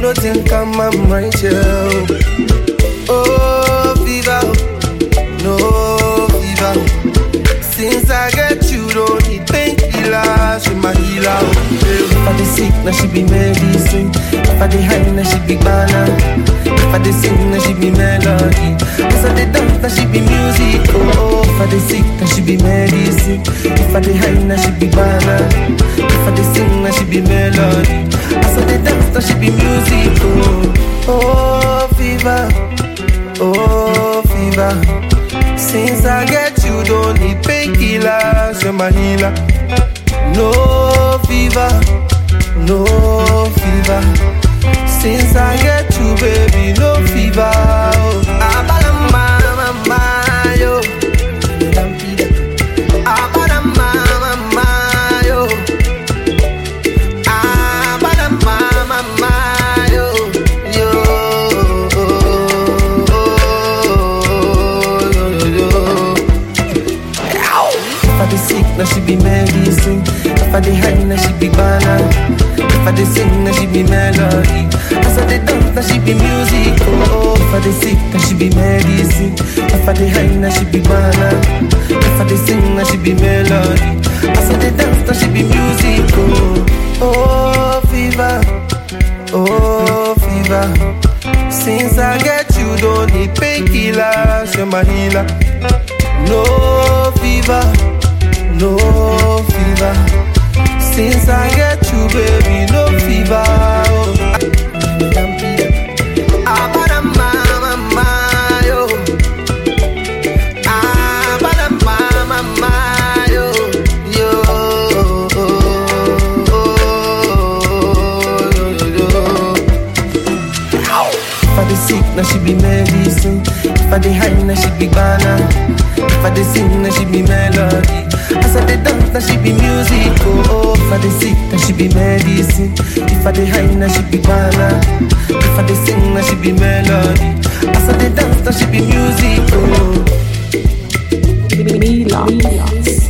floating, come I'm right here. Oh, fever, no fever. Since I get you, don't need painkillers, she my healer. If I dey sick, now she be medicine. If I dey high, now she be banana. If I dey sing, now she be melody. If I dey dance, now she be music. Oh, if I dey sick, now she be medicine. If I dey high, now she be banana. If I dey sing, now she be melody. As I dey dance, now she be music. Oh, oh, fever, oh, fever. Since I get you, don't need painkillers, you're my healer. No fever, no fever. Since I get you, baby, no fever. Oh. Abalamba, mama, yo. Abalamba, mama, yo. Abalamba, mama, yo. Yo. Yo, yo, yo. If I dey sick, now she be medicine. If I dey high, now she be banana. If I dey sing, now she be melody. As I dey dance, now she be music. Oh, if I dey sick, now she be medicine. If I dey high, now she be banana. If I dey sing, now she be melody. As I dey dance, now she be music. Oh, oh, fever, oh, fever. Since I get you, don't need painkillers, you're my healer. No fever, no fever. Since I get you, baby, no fever. Oh. Abadama, mama, yo. Abadama, mama, yo. Yo. If I dey sick, now she be medicine. If I dey high, now she be banana. If I dey sing, now she be melody. As I dey dance, now she be music. Oh, oh. if I dey sick, now she be medicine. If I dey high, now she be banana. If I dey sing, now she be melody. As I dey dance, now she be music. Oh. Mila.